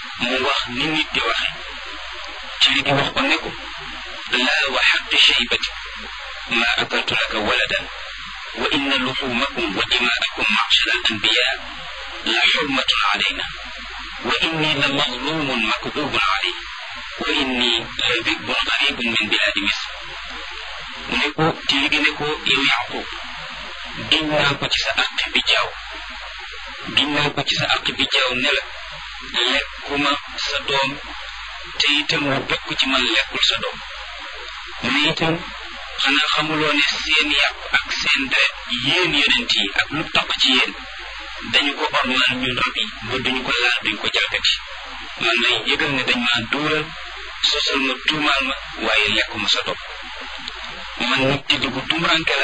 mu wax ni nit di waxe ci li di wax ko ne ko laa wa xaqi shaybati ma akaltu laka waladan wa inna luxumakum wa dimaakum macshara al anbiya la xurmatun alayna wa inni la mazlumun makdubun alay wa inni la dibun garibun min biladi misr mu ne ko ci li gi ne ko yow yaqub giñ naa ko ci sa àq bi jaaw giñ naa ko ci sa àq bi jaaw ne la lekkuma sa doom te itam lu bokk ci man lekkul sa doom mu ne itam xanaa xamuloo ne seen yàpp ak seen deret yéen yonent yi ak lu taq ci yéen dañu ko ormal ñun rab yi ba duñu ko laal duñ ko jalgati man lay yëgal ne dañ maa duural sosal ma tuumaal ma waaye lekkuma sa doom man nag ci dugg tumuranke la